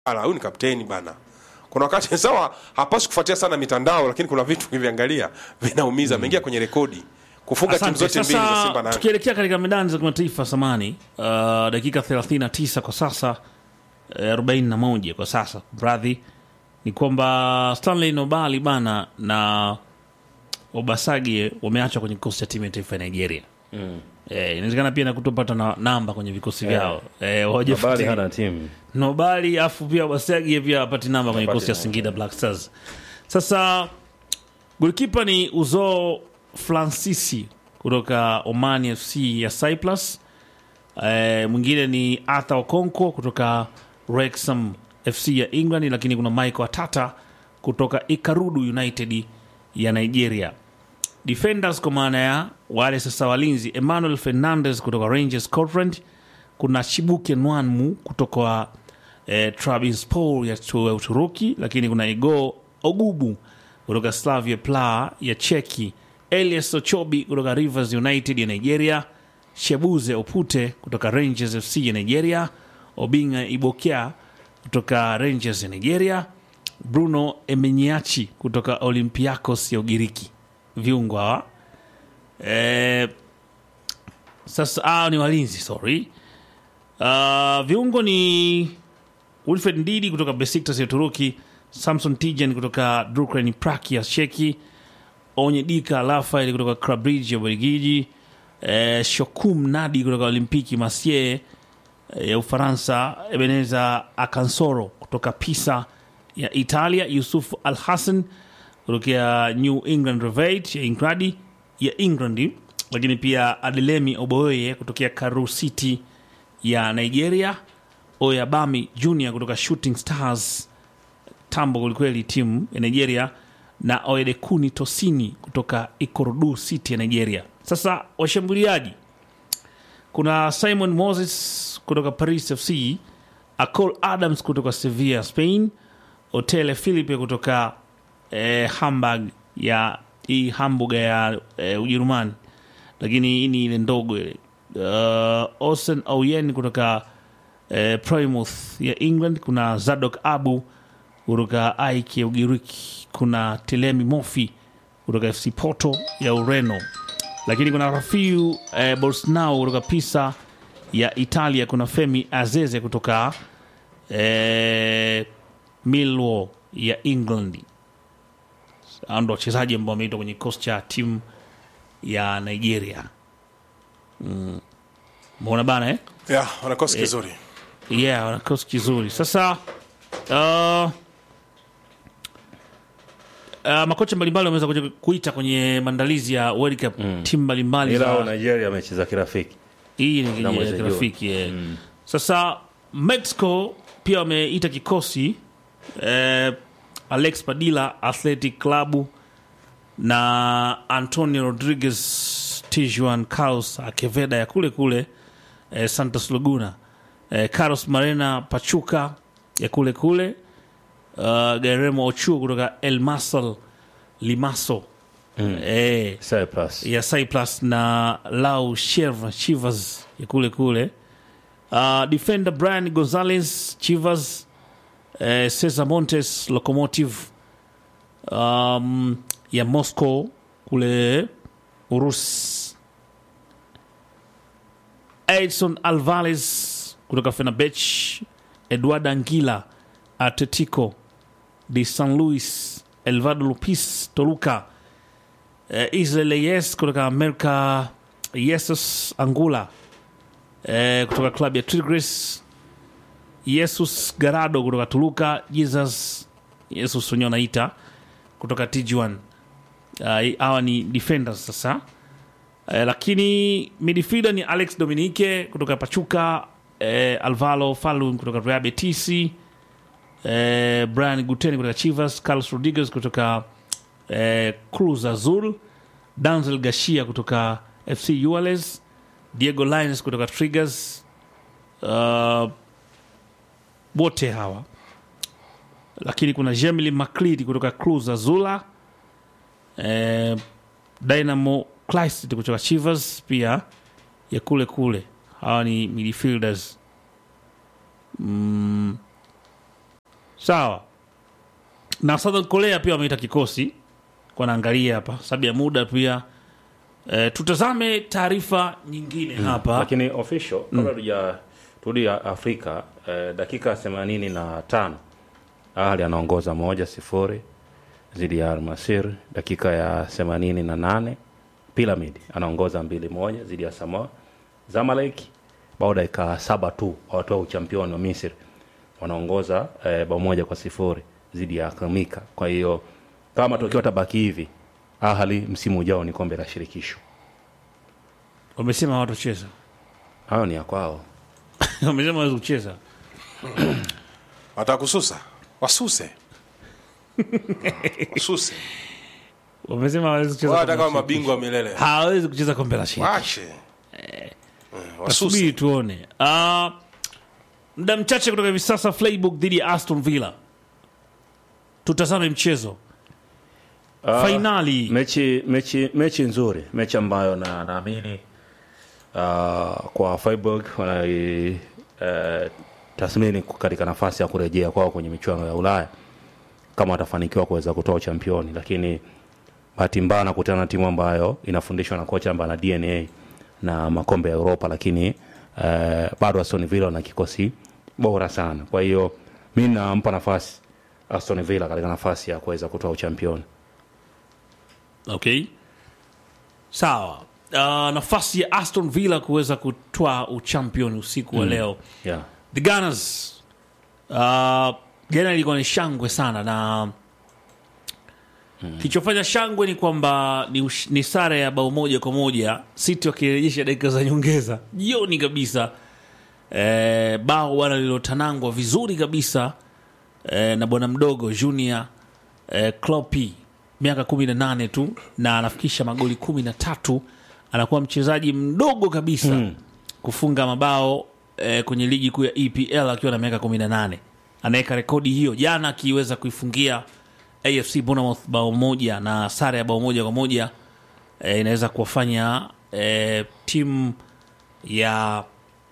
Ala, huyu ni kapteni bana. Kuna wakati sawa, hapaswi kufuatia sana mitandao, lakini kuna vitu ukiviangalia vinaumiza. Ameingia kwenye rekodi kufunga timu Asante. zote mbili za Sasa, Simba na Yanga. tukielekea katika medani za kimataifa samani uh, dakika 39 kwa sasa eh, 41 kwa sasa radhi ni kwamba Stanley Nobali bana na Obasagie wameachwa kwenye kikosi cha timu ya taifa ya Nigeria. Eh, inawezekana pia na kutopata na namba kwenye vikosi vyao eh, Habari hawajafuatilia. hana timu Nobali afu pia Obasagie pia apati namba kwenye Hapati kikosi cha namba. Singida Black Stars. Sasa golikipa ni Uzo Francisi kutoka Oman FC ya Cyprus. Eh, mwingine ni Arthur Okonkwo kutoka Wrexham FC ya England, lakini kuna Michael Atata kutoka Ikarudu United ya Nigeria. Defenders kwa maana ya wale sasa walinzi, Emmanuel Fernandez kutoka Rangers Scotland, kuna Chibuke Nwanmu kutoka eh, Trabzonspor ya tu- ya Uturuki, lakini kuna Igor Ogubu kutoka Slavia Praha ya Cheki, Elias Ochobi kutoka Rivers United ya Nigeria, Shebuze Opute kutoka Rangers FC ya Nigeria, Obinga Ibokea kutoka Rangers ya Nigeria, Bruno Emenyachi kutoka Olympiacos ya Ugiriki. Viungo hawa eh, sasa ah, ni walinzi sorry. Uh, viungo ni Wilfred Ndidi kutoka Besiktas ya Uturuki, Samson Tijan kutoka Dukran Prague ya Cheki, Onyedika Rafael kutoka Club Brugge ya Ubelgiji, eh, Shokum Nadi kutoka Olimpiki Marseille eh, ya Ufaransa, Ebeneza Akansoro kutoka Pisa ya Italia, Yusuf Al Hassan kutokea New England Reveille ya England ya England, lakini pia Adelemi Oboye kutokea Karu City ya Nigeria, Oyabami Junior kutoka Shooting Stars tambo kwelikweli timu ya Nigeria na Oyedekuni Tosini kutoka Ikorodu City ya Nigeria. Sasa washambuliaji kuna Simon Moses kutoka Paris FC, Acol Adams kutoka Sevilla Spain, Otele Philippe kutoka eh, Hamburg ya hii Hamburg ya eh, Ujerumani, lakini hii ni ile ndogo ile. Uh, Osen Auyen kutoka eh, Plymouth ya England, kuna Zadok Abu kutoka AEK ya Ugiriki, kuna Telemi Mofi kutoka FC Porto ya Ureno, lakini kuna Rafiu eh, Bolsnau kutoka Pisa ya Italia, kuna Femi Azeze kutoka eh, Millwall ya England. Hao ndo wachezaji ambao wameitwa kwenye kikosi cha timu ya Nigeria. Mbona bana eh? Yeah, wanakosi kizuri. yeah, wana kikosi kizuri sasa uh, uh, makocha mbalimbali wameweza kuja kuita kwenye maandalizi ya World Cup timu mbalimbali ila za- wa Nigeria amecheza kirafiki hii ni Na mwezi kwenye rafiki eh. Sasa Mexico pia wameita kikosi eh, Alex Padilla Athletic Club na Antonio Rodriguez Tijuan Carlos Akeveda ya kule kule eh, Santos Laguna eh, Carlos Marena Pachuca ya kule kule uh, Guillermo Ochoa kutoka El Masal Limaso eh, Cyprus ya Cyprus na Lau Cheva Chivas ya kule kule. Uh, defender Brian Gonzalez Chivas, eh, Cesar Montes Locomotive um, ya Moscow kule Urusi. Edson Alvarez kutoka Fenerbahce, Eduardo Anguila Atletico de San Luis, Elvado Lopez Toluca eh, Israel Yes kutoka America, Jesus Angula eh, kutoka klabu ya Tigres, Jesus Garado kutoka Toluca, Jesus Jesus wenyewe wanaita kutoka Tijuan. Uh, hawa ni defenders sasa eh, lakini midfielder ni Alex Dominique kutoka Pachuca, eh, Alvaro Falun kutoka Real Betis, eh, Brian Guten kutoka Chivas, Carlos Rodriguez kutoka eh, Cruz Azul, Danzel Gashia kutoka FC Uales, Diego Lines kutoka Triggers. Uh, wote hawa lakini kuna Jemily Macleod kutoka Cruz Azula, eh, Dynamo Clyst kutoka Chivas pia ya kule kule. Hawa ni midfielders mm, sawa na southern korea pia wameita kikosi kwa naangalia hapa sababu ya muda pia e, tutazame taarifa nyingine hapa lakini official kabla tuja turudi ya Afrika eh, dakika 85 Ahli anaongoza moja sifuri dhidi ya Almasir. Dakika ya 88 Pyramid anaongoza mbili moja dhidi ya Samoa. Zamalek bao dakika saba tu watoa uchampioni wa Misri wanaongoza eh, bao moja kwa sifuri dhidi ya Kamika. Kwa hiyo kama matokeo yatabaki hivi, Ahli msimu ujao ni kombe la shirikisho. wamesema hawatocheza Hayo ni ya kwao. wamesema hawezi kucheza watakususa wasuse wasuse wamesema hawezi kucheza hata kombe kama la mabingwa milele hawezi kucheza kombe la shirikisho wache Eh, wasuse tasubiri tuone uh, muda mchache kutoka hivi sasa Freiburg dhidi ya Aston Villa tutazame mchezo Ah, fainali mechi mechi mechi nzuri mechi ambayo na naamini uh, kwa Freiburg wanai uh, tathmini katika nafasi ya kurejea kwao kwenye michuano ya Ulaya kama watafanikiwa kuweza kutoa uchampioni, lakini bahati mbaya nakutana na timu ambayo inafundishwa na kocha ambaye ana DNA na makombe ya Europa, lakini uh, bado Aston Villa wana kikosi bora sana. Kwa hiyo mi nampa nafasi Aston Villa katika nafasi ya kuweza kutoa uchampioni. okay sawa uh, nafasi ya Aston Villa kuweza kutoa uchampion usiku wa leo Yeah. the Gunners uh, jana ilikuwa ni shangwe sana na kilichofanya shangwe ni kwamba ni, ush- ni sare ya bao moja kwa moja City wakirejesha dakika za nyongeza jioni kabisa eh, bao bwana lililotanangwa vizuri kabisa eh, na bwana mdogo Junior eh, Kloppy miaka kumi na nane tu na anafikisha magoli kumi na tatu anakuwa mchezaji mdogo kabisa kufunga mabao eh, kwenye ligi kuu ya EPL akiwa na miaka kumi na nane anaweka rekodi hiyo jana akiweza kuifungia AFC Bournemouth bao moja na sare ya bao moja kwa moja eh, inaweza kuwafanya eh, timu ya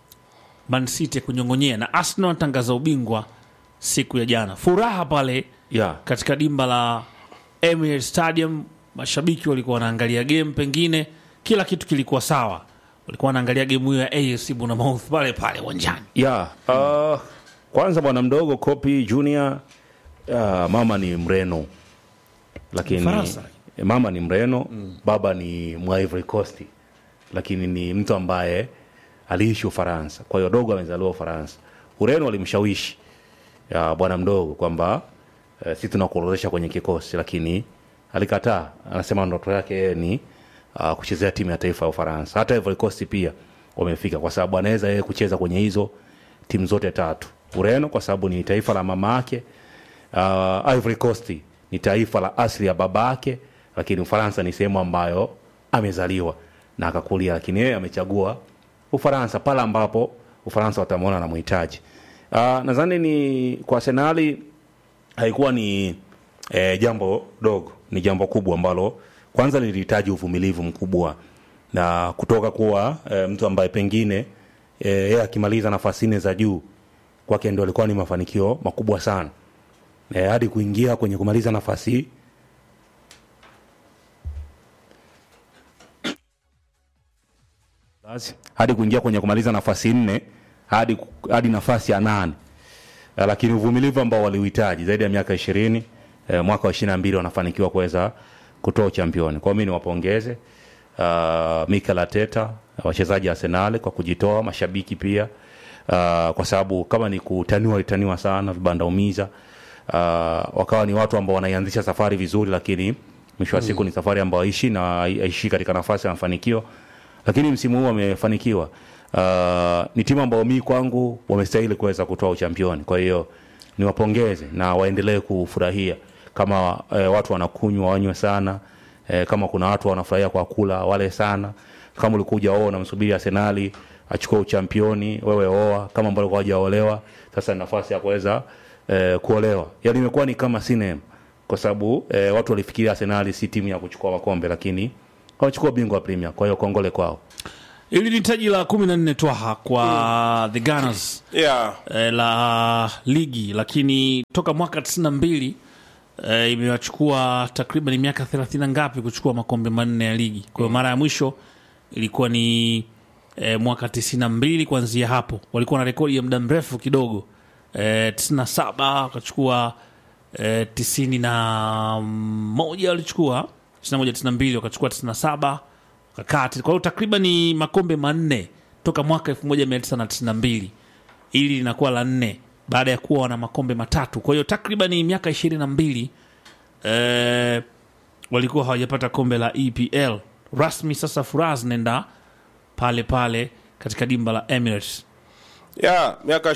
Man City kunyong'onyea na Arsenal anatangaza ubingwa siku ya jana. Furaha pale Yeah. katika dimba la Emirates Stadium, mashabiki walikuwa wanaangalia game, pengine kila kitu kilikuwa sawa, walikuwa wanaangalia game hiyo ya AFC Bournemouth pale pale uwanjani. Yeah. Uh, kwanza bwana mdogo Kopi Junior uh, mama ni Mreno lakini Mfaransa. mama ni Mreno baba ni mwa Ivory Coast lakini ni mtu ambaye aliishi Ufaransa. Kwa hiyo dogo amezaliwa Ufaransa. Ureno alimshawishi ya bwana mdogo kwamba eh, si tunakuorodhesha kwenye kikosi, lakini alikataa. Anasema ndoto yake yeye ni uh, kuchezea timu ya taifa ya Ufaransa. Hata Ivory Coast pia wamefika, kwa sababu anaweza yeye kucheza kwenye hizo timu zote tatu. Ureno kwa sababu ni taifa la mama yake, uh, Ivory Coast ni taifa la asili ya baba yake, lakini Ufaransa ni sehemu ambayo amezaliwa na akakulia, lakini yeye amechagua Ufaransa pale ambapo Ufaransa watamwona na mhitaji. Uh, nadhani ni kwa Arsenali haikuwa ni eh, jambo dogo, ni jambo kubwa ambalo kwanza lilihitaji uvumilivu mkubwa na kutoka kuwa eh, mtu ambaye pengine eh, yeye akimaliza nafasi nne za juu kwake ndio alikuwa ni mafanikio makubwa sana eh, hadi kuingia kwenye kumaliza nafasi basi hadi kuingia kwenye kumaliza nafasi nne hadi, hadi nafasi ya nane Eh, lakini uvumilivu ambao waliuhitaji zaidi ya miaka ishirini eh, mwaka wa ishirini na mbili wanafanikiwa kuweza kutoa uchampioni kwao mi niwapongeze uh, Mikel Arteta wachezaji wa Arsenal kwa kujitoa mashabiki pia uh, kwa sababu kama ni kutaniwa walitaniwa sana vibanda umiza uh, wakawa ni watu ambao wanaianzisha safari vizuri lakini mwisho wa siku ni safari ambayo haishi na haishi katika nafasi ya mafanikio lakini msimu huu wamefanikiwa. Uh, ni timu ambayo mi kwangu wamestahili kuweza kutoa uchampioni. Kwa hiyo niwapongeze na waendelee kufurahia kama eh, watu wanakunywa wanywe sana eh, kama kuna watu wanafurahia kwa kula wale sana. Kama ulikuja oa unamsubiri Arsenali achukue uchampioni, wewe oa. Kama ambao walikuwa hawajaolewa, sasa ni nafasi ya kuweza eh, kuolewa. Yaani imekuwa ni kama sinema kwa sababu eh, watu walifikiria Arsenali si timu ya kuchukua makombe, lakini wamechukua bingwa wa Premier. Kwa hiyo kongole kwao. Hili ni taji la kumi na nne twaha kwa the Gunners yeah. eh, la ligi, lakini toka mwaka 92 eh, imewachukua takriban miaka 30 ngapi kuchukua makombe manne ya ligi. Kwa hiyo mara ya mwisho ilikuwa ni eh, mwaka 92. Kuanzia hapo walikuwa na rekodi ya muda mrefu kidogo eh, 97 wakachukua eh, 91 walichukua 91 92 wakachukua 97 wakakati. Kwa hiyo takriban ni makombe manne toka mwaka 1992 ili linakuwa la nne baada ya kuwa wana makombe matatu. Kwa hiyo takriban miaka ishirini na mbili eh, walikuwa hawajapata kombe la EPL rasmi. Sasa furaha zinaenda pale pale katika dimba la Emirates. ya miaka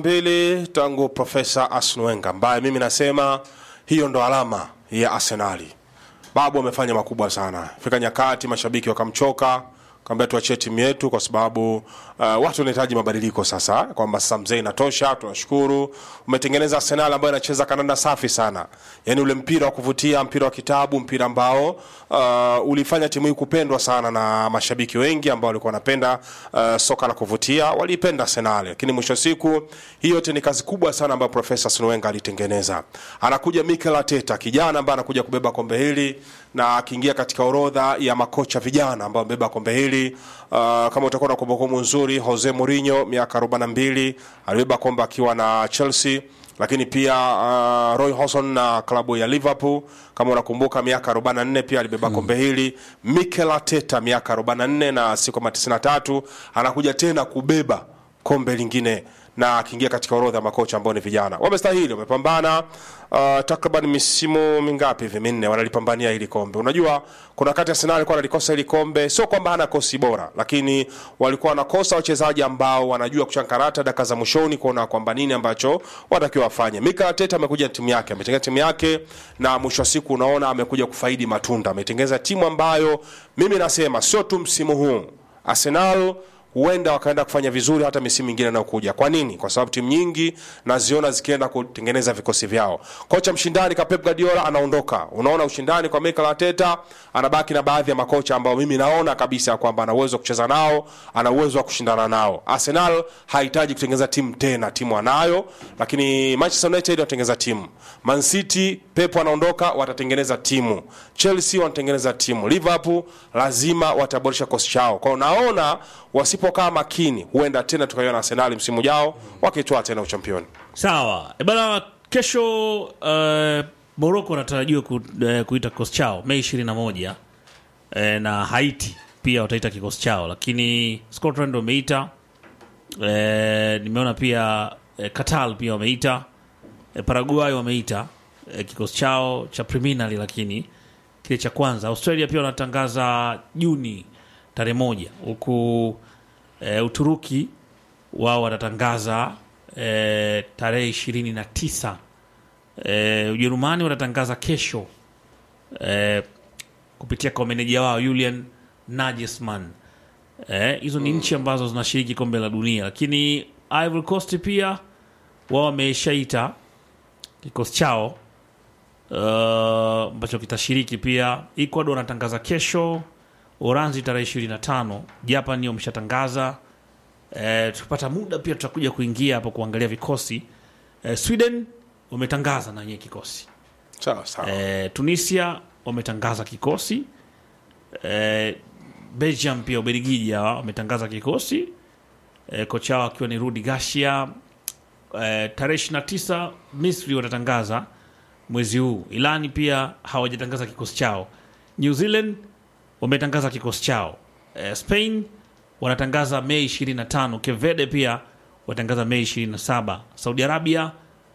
22 tangu profesa Arsene Wenger ambaye mimi nasema hiyo ndo alama ya Arsenali. Babu amefanya makubwa sana. Fika nyakati mashabiki wakamchoka, kaambia tuachie timu yetu kwa sababu uh, watu wanahitaji mabadiliko sasa, kwamba sasa mzee inatosha. Tunashukuru umetengeneza Arsenal ambayo inacheza kananda safi sana, yani ule mpira wa kuvutia, mpira wa kitabu, mpira ambao uh, ulifanya timu hii kupendwa sana na mashabiki wengi ambao walikuwa wanapenda uh, soka la kuvutia, waliipenda Arsenal. Lakini mwisho wa siku hii yote ni kazi kubwa sana ambayo Profesa Arsene Wenger alitengeneza. Anakuja Mikel Arteta, kijana ambaye anakuja kubeba kombe hili na akiingia katika orodha ya makocha vijana ambao wamebeba kombe hili uh, kama utakuwa na kumbukumbu nzuri, Jose Mourinho miaka 42 alibeba kombe akiwa na Chelsea lakini pia uh, Roy Hodgson na klabu ya Liverpool kama unakumbuka, miaka 44 pia alibeba kombe hili. Mikel Arteta miaka 44 na siku kama 93 anakuja tena kubeba kombe lingine na akiingia katika orodha ya makocha ambao ni vijana wamestahili, wamepambana uh, takriban misimu mingapi hivi minne wanalipambania hili kombe. Unajua kuna wakati Arsenal alikuwa analikosa hili kombe, sio kwamba hana kosi bora, lakini walikuwa wanakosa wachezaji ambao wanajua kuchankarata dakika za mwishoni kuona kwamba nini ambacho watakiwa wafanye. Mikel Arteta amekuja na timu yake, ametengeneza timu yake, na mwisho wa siku unaona amekuja kufaidi matunda. Ametengeneza timu ambayo mimi nasema sio tu msimu huu Arsenal huenda wakaenda kufanya vizuri hata misimu mingine inayokuja. Kwa nini? Kwa sababu timu nyingi naziona zikienda kutengeneza vikosi vyao. Kocha mshindani ka Pep Guardiola anaondoka, unaona ushindani kwa Mikel Arteta, anabaki na baadhi ya makocha ambao mimi naona kabisa kwamba ana uwezo wa kucheza nao, ana uwezo wa kushindana nao. Arsenal hahitaji kutengeneza timu tena, timu anayo, lakini Manchester United wanatengeneza timu. Man City, Pep anaondoka, watatengeneza timu. Chelsea wanatengeneza timu. Liverpool lazima wataboresha kosi chao. Kwa hiyo naona wasipokaa makini, huenda tena tukaiona Arsenal msimu ujao wakitoa tena uchampioni. Sawa e bana, kesho uh, Morocco wanatarajiwa ku, uh, kuita kikosi chao Mei 21 uh, na Haiti pia wataita kikosi chao, lakini Scotland wameita uh, nimeona pia uh, Qatar pia wameita uh, Paraguay wameita uh, kikosi chao cha preliminary, lakini kile cha kwanza. Australia pia wanatangaza Juni tarehe moja huku e, Uturuki wao watatangaza e, tarehe ishirini na tisa e, Ujerumani watatangaza kesho e, kupitia kwa meneja wao Julian Nagelsmann. Eh, hizo ni nchi ambazo zinashiriki kombe la dunia, lakini Ivory Coast pia wao wameshaita kikosi chao uh, ambacho kitashiriki pia. Ecuador wanatangaza kesho, Uranzi tarehe 25, Japan wameshatangaza. Eh, tukipata muda pia tutakuja kuingia hapo kuangalia vikosi. Eh, Sweden wametangaza na yenyewe kikosi. Sawa sawa. Eh, Tunisia wametangaza kikosi. Eh, Belgium pia Ubelgiji hawa wametangaza kikosi. Eh, kocha wao akiwa ni Rudi Garcia. Eh, tarehe 29 Misri watatangaza mwezi huu. Ilani pia hawajatangaza kikosi chao. New Zealand wametangaza kikosi chao. Eh, Spain wanatangaza Mei 25. Kevede pia watangaza Mei 27. Saudi Arabia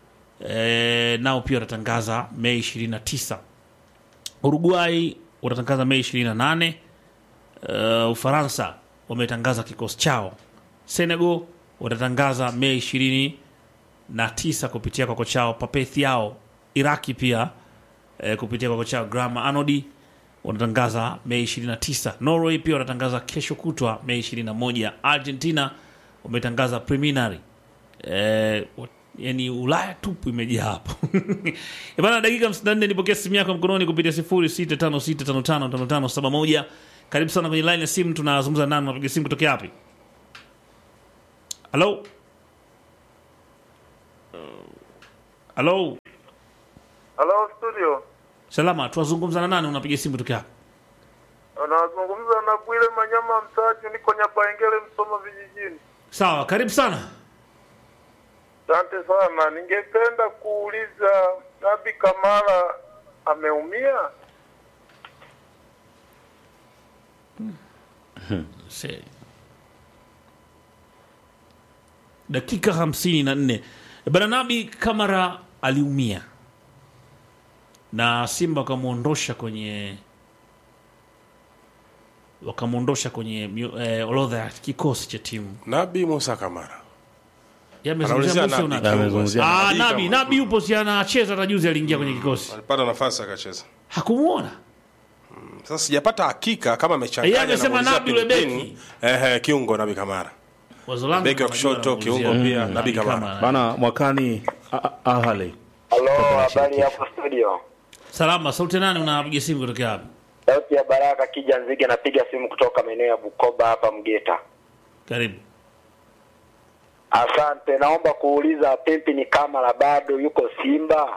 eh, nao pia watatangaza Mei 29. Uruguay watatangaza Mei 28. Uh, Ufaransa wametangaza kikosi chao. Senegal watatangaza Mei 29 kupitia kwa kocha wao Pape Thiaw. Iraki pia eh, kupitia kwa kocha wao Graham Arnold wanatangaza Mei 29. Norway pia wanatangaza kesho kutwa Mei 21. Argentina wametangaza preliminary eh, wat- yani Ulaya tupu imejaa hapo bana. Dakika 54 nipokea simu yako mkononi kupitia 0656555571 karibu sana kwenye line ya simu tunazungumza nani unapiga simu kutokea wapi halo halo Halo studio, salama tunazungumza na nani unapiga simu kutokea wapi unazungumza na Bwile Manyama Msaju, niko Nyabaengele, Msoma vijijini. sawa karibu sana Asante sana, ningependa kuuliza Nabi Kamara ameumia? Se- dakika hamsini na nne bana nabi kamara aliumia na simba wakamwondosha kwenye wakamwondosha kwenye mio- eh, orodha ya kikosi cha timu nabi musa kamara Yamezungumzia Anaulizia Musa Nabi. una- Amezungumzia Ah, Nabi nabi kama- nabi yupo si anacheza hata juzi aliingia kwenye kikosi alipata nafasi akacheza hakumwona sasa sijapata hakika kama amechanganya Yeye amesema anamuulizia Nabi yule pembeni. beki. ehe kiungo nabi kamara wazo langu Beki wa najua kushoto, anamuulizia. kiungo pia, Mm, Nabi Kamara. bana mwakani A- A- ahale Halo, habari hapo studio. salama sauti nani unapiga simu kutokea wapi Sauti ya Baraka Kija Nzige, napiga simu kutoka maeneo ya Bukoba hapa Mgeta. karibu Asante, naomba kuuliza Pimpi ni Kamara bado yuko Simba?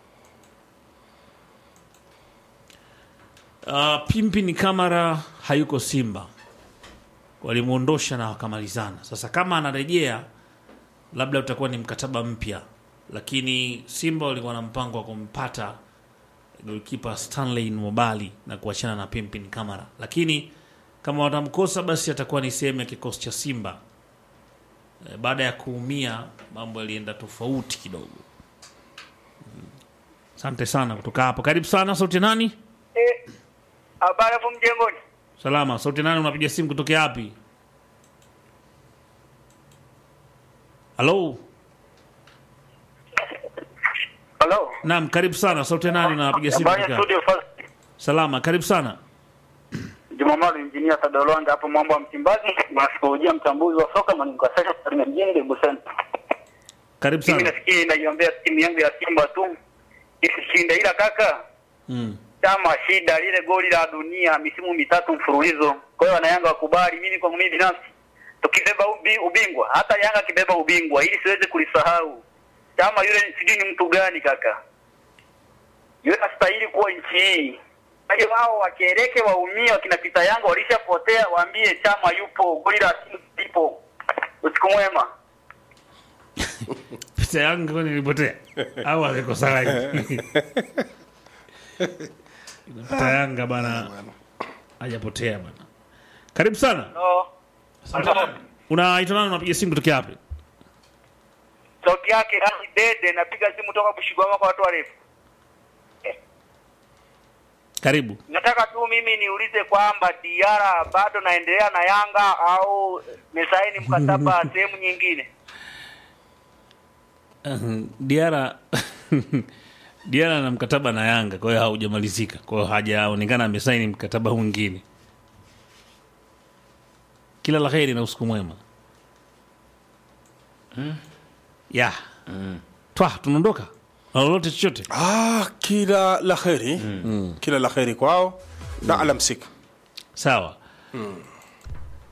Uh, Pimpi ni Kamara hayuko Simba, walimwondosha na wakamalizana. Sasa kama anarejea, labda utakuwa ni mkataba mpya, lakini Simba walikuwa na mpango wa kumpata golkipa Stanley Mobali na kuachana na Pimpi ni Kamara, lakini kama watamkosa, basi atakuwa ni sehemu ya kikosi cha Simba. E, baada ya kuumia mambo yalienda tofauti kidogo. Mm. Asante sana kutoka hapo. Karibu sana, sauti nani? Eh, habari hapo mjengoni. Salama, sauti nani unapiga simu kutokea wapi? Halo? Halo. Naam, karibu sana. Sauti nani unapiga simu Habari kutokea ya wapi? studio first. Salama, karibu sana. Jumamali injinia Sadolonga hapo mambo ya Msimbazi, mwasikolojia mtambuzi wa soka Maningo Sasa Tarime mjini Debu Center. Karibu Mimi sana. nafikiri naiombea timu yangu ya Simba tu isishinde, ila kaka Mm. chama shida lile goli la dunia misimu mitatu mfululizo. Kwa hiyo wanayanga wakubali, mimi kwa mimi binafsi tukibeba ubi, ubingwa, hata Yanga akibeba ubingwa, ili siweze kulisahau chama yule, sijui ni mtu gani kaka, yule astahili kuwa nchi hii. Kwa hiyo wao wakereke, waumie, wakina Pita Yanga walishapotea, waambie chama yupo, goli la Simba lipo. Usiku mwema. Picha yangu kwani nilipotea au amekosa rangi? Picha yanga bana hajapotea bana. Karibu sana. No. Unaitwa nani unapiga simu kutokea wapi? Sauti yake Rani Dede, napiga simu toka Bushigwama kwa watu warefu. Karibu. Nataka tu mimi niulize kwamba Diara bado naendelea na Yanga au mesaini mkataba sehemu nyingine? Uh, Diara Diara na mkataba na Yanga, kwa hiyo haujamalizika, kwa hiyo hajaonekana amesaini mkataba mwingine. Kila la heri na usiku mwema. Ya twa tunaondoka na lolote chochote. ah, kila la kheri kila la kheri kwao na alamsika Sawa.